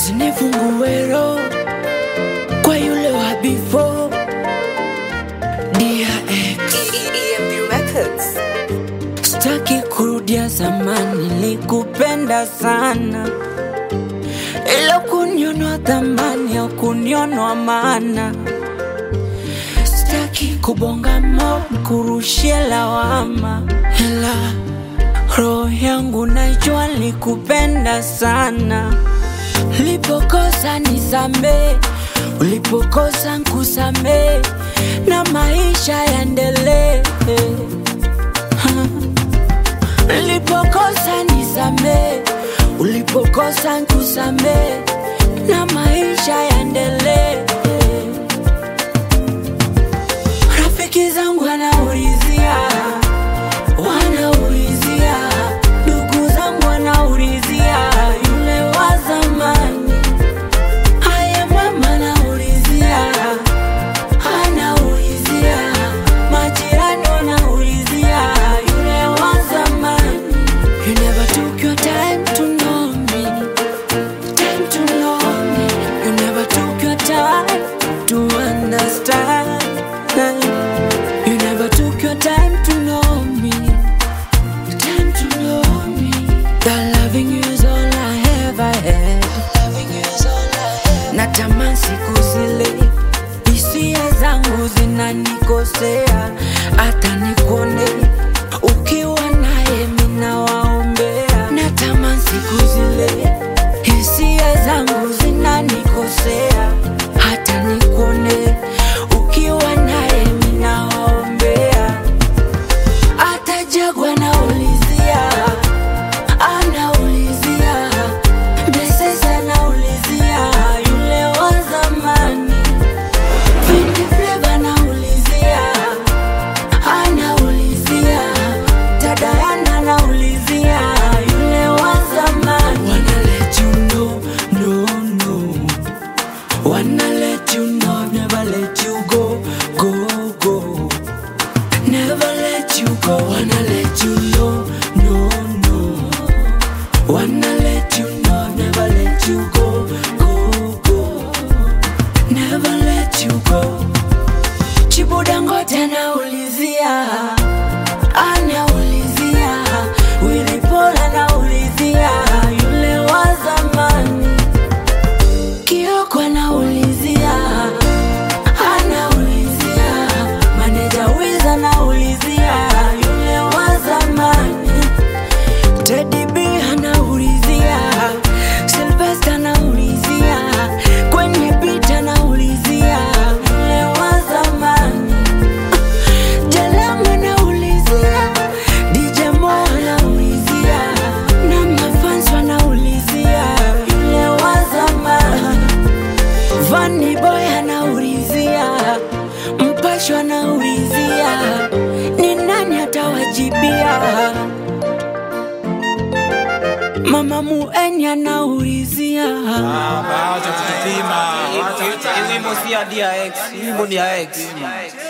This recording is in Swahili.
usinifungue roho kwa yule wa before DRX EMB Records. Sitaki kurudia zamani, nilikupenda sana, ila kunionwa thamani au kunionwa maana. Sitaki kubonga mo kurushia lawama, ila roho yangu najua nilikupenda sana. Ulipokosa nisamee, ulipokosa nkusamee, na maisha yaendelee. Ulipokosa nisamee, ulipokosa nkusamee, na maisha yaendelee. Rafiki zangu wanaulizia, wanaulizia, ndugu zangu wanaulizia, yule wa zamani. Haya mama anaulizia, anaulizia, majirani wanaulizia, yule wa zamani. You never took your time to know me, time to know me. You never took your time to understand. You never took your time to know me, time to know me. That loving you is all I ever had. Loving you is all I had. Natamani siku zile hisia zangu zinanikosea, hata nikone ukiwa naye mina waombea. Natamani siku zile hisia zangu zinanikosea, hata nikone ukiwa naye mina waombea. Hata Jagwa anaulizia, anaulizia, Blessings anaulizia, yule wa zamani. Vindi Flava anaulizia, anaulizia, Tadayana anaulizia, yule wa zamani. Wanna let you know, no, no. Wanna let you know, never let you go, go, go. Never let you go, wanna let you know, no, no. Wanna let you know, never let you go, go, go. Never let you go. Chibudangote anaulizia, anaulizia, Willy Paul anaulizia, yule wa zamani. Kioko anaulizia, anaulizia, maneja Wiz anaulizia, yule wa zamani. Teddy B anaulizia, Sylvester anaulizia, kwenye beat anaulizia, yule wa zamani. Jalam anaulizia, DJ Mo anaulizia, na mafans wanaulizia, yule wa zamani. Vanny Boy anaulizia, Mpasho anaulizia, ni nani atawajibia? Mama Mueni anaulizia, Acha kutupima. Hii wimbo si ya DRX, hii wimbo ni ya X.